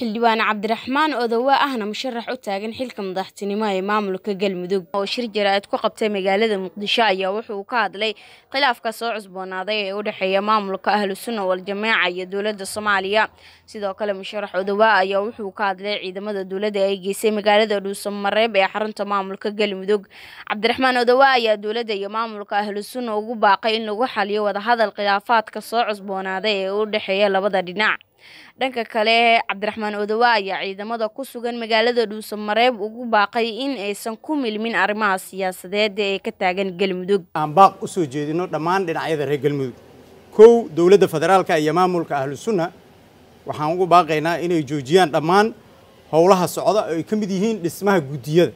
xildhibaan cabdiraxmaan odowa ahna musharax u taagan xilka madaxtinimo ee maamulka galmudug oo shir jaraa'id ku qabtay magaalada muqdisho ayaa wuxuu ka hadlay khilaafka soo cusboonaaday ee u dhexeeya maamulka ahlu sunna wal-jamaaca iyo dowladda soomaaliya sidoo kale musharax odowa ayaa wuxuu ka hadlay ciidamada dowladda ay geysay magaalada dhuusamareeb ee xarunta maamulka galmudug cabdiraxmaan odowa ayaa dowladda iyo maamulka ahlu sunna ugu baaqay in lagu xaliyo wadahadal khilaafaadka soo cusboonaaday ee u dhexeeya labada dhinac dhanka kale cabdiraxmaan odowa ayaa ciidamada ku sugan magaalada dhuusamareeb ugu baaqay in aysan ku milmin arrimaha siyaasadeed ee ka taagan galmudug aan baaq u soo jeedino dhammaan dhinacyada reer galmudug kow dowladda federaalka iyo maamulka ahlu sunna waxaan ugu baaqaynaa inay joojiyaan dhammaan howlaha socda oo ay ka mid yihiin dhismaha guddiyada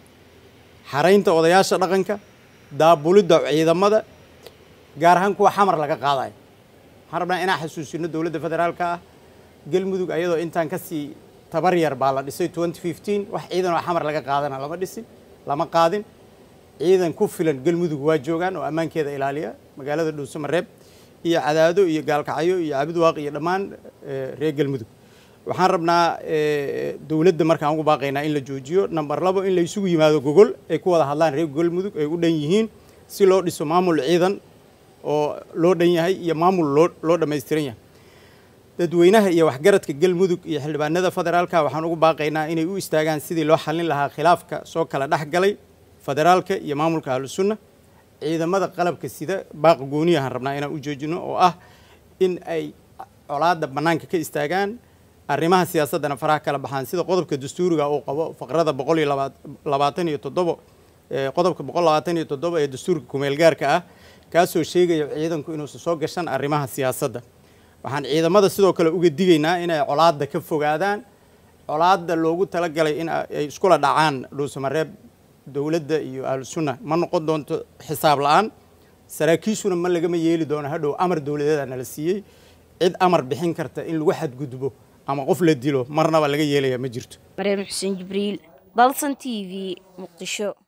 xaraynta odayaasha dhaqanka daabulidda ciidamada gaar ahaan kuwa xamar laga qaadayo waxaan rabnaa inaan xasuusino dowladda federaalka ah galmudug ayadoo intaan kasii tabar yar baa la dhisay wax ciidan oo xamar laga qaadana lama dhisin lama qaadin ciidan ku filan galmudug waa joogaan oo ammaankeeda ilaaliya magaalada dhuusamareeb iyo cadaado iyo gaalkacyo iyo cabidwaaq iyo dhammaan reer galmudug waxaan rabnaa dowladda markaan ugu baaqaynaa in la joojiyo number labo in la isugu yimaado gogol ay ku wada hadlaan reer galmudug ay u dhan yihiin si loo dhiso maamul ciidan oo loo dhan yahay iyo maamul loo loo dhammaystiran yahay dadweynaha iyo waxgaradka galmudug iyo xildhibaanada federaalka waxaan ugu baaqaynaa inay u istaagaan sidii loo xallin lahaa khilaafka soo kala dhex galay federaalka iyo maamulka ahlu sunna ciidamada qalabka sida baaqa gooniyahan rabnaa inaan u joojino oo ah in ay colaadda bannaanka ka istaagaan arrimaha siyaasaddana faraha kala baxaan sida qodobka dastuuriga uu qabo faqrada boqol iyo labaatan iyo toddobo qodobka boqol labaatan iyo toddobo ee dastuurka kumeelgaarka ah kaasoo sheegaya ciidanku inuusan soo gashan arrimaha siyaasadda waxaan ciidamada sidoo kale uga digaynaa inay colaadda ka fogaadaan colaadda loogu talagalay in ay iskula dhacaan dhuusamareeb dowladda iyo ahlu sunna ma noqon doonto xisaab la-aan saraakiishuna ma lagama yeeli doono hadhow amar dowladeeda nala siiyey cid amar bixin karta in lagu xadgudbo ama qof la dilo marnaba laga yeelaya ma jirto maryam xuseen jibriil dalsan t v muqdisho